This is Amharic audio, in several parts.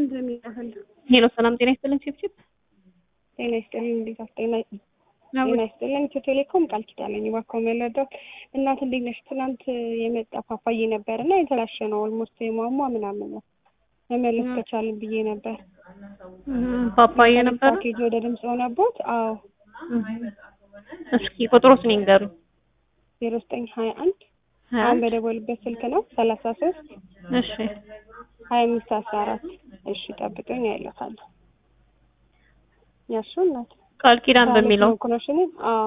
ምንድን ነው የሚያህል? ሄሎ ሰላም ጤና ይስጥልኝ ቺፕቺፕ ጤና ይስጥልኝ። እንዴት አስጤና ጤና ይስጥልኝ። ኢትዮ ቴሌኮም ቃል ኪዳን ነኝ። እባክዎ መለዳት እናት እንዴት ነሽ? ትናንት የመጣ ፓፓዬ ነበር እና የተላሸ ነው። ኦልሞስት የሟሟ ምናምን ነው መመለስ ከቻልን ብዬ ነበር። ፓፓዬ ነበር። ፓኬጅ ወደ ድምፅ ሆነቦት። አዎ እስኪ ቁጥሩስ ንገሩኝ። ዜሮ ዘጠኝ ሀያ አንድ አሁን በደወልበት ስልክ ነው ሰላሳ ሶስት እሺ ሀያ አምስት አስራ አራት እሺ ጠብቀኝ አይለታለሁ ያሱ እናት ቃል ኪዳን በሚለው ኮኖሽን አዎ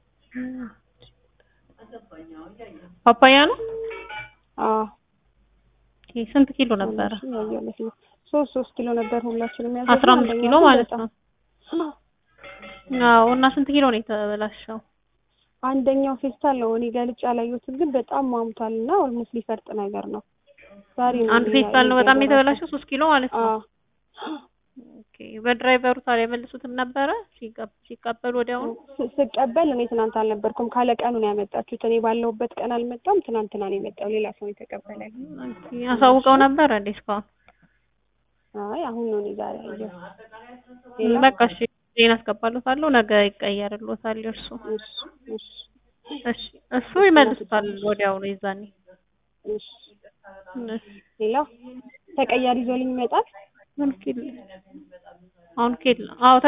ፓፓያ ነው። አዎ ኦኬ፣ ስንት ኪሎ ነበረ? ያየሁለት ነው ሶስት ሶስት ኪሎ ነበር ሁላችንም ያዘ አስራ አምስት ኪሎ ማለት ነው። አዎ እና ስንት ኪሎ ነው የተበላሸው? አንደኛው ፌስታል ነው እኔ ገልጬ አላየሁትም፣ ግን በጣም ማሙቷል እና ኦልሞስት ሊፈርጥ ነገር ነው። ዛሬ ነው አንድ ፌስታል ነው በጣም የተበላሸው ሶስት ኪሎ ማለት ነው። አዎ ኦኬ በድራይቨሩ ታዲያ መልሱትም ነበረ ሲቀበሉ ወዲያውኑ? ስ- ስቀበል እኔ ትናንት አልነበርኩም ካለ ቀኑ ነው ያመጣችሁት። እኔ ባለሁበት ቀን አልመጣም። ትናንትና ነው የመጣው። ሌላ ሰው የተቀበለኝ። ኦኬ አሳውቀው ነበረ እንዴ እስካሁን? አይ አሁን ነው እኔ ዛሬ ያየሁት። ሌላ በቃ እሺ ዜና አስገባለታለሁ። ነገ ይቀየርሎታል እርሱ። እሺ እሺ እሺ እሱ ይመልሱታል ወዲያውኑ የዛኔ። እሺ እሺ ሌላ ተቀያሪ ይዞልኝ ይመጣል። አሁን ኬል አሁን ኬል አዎ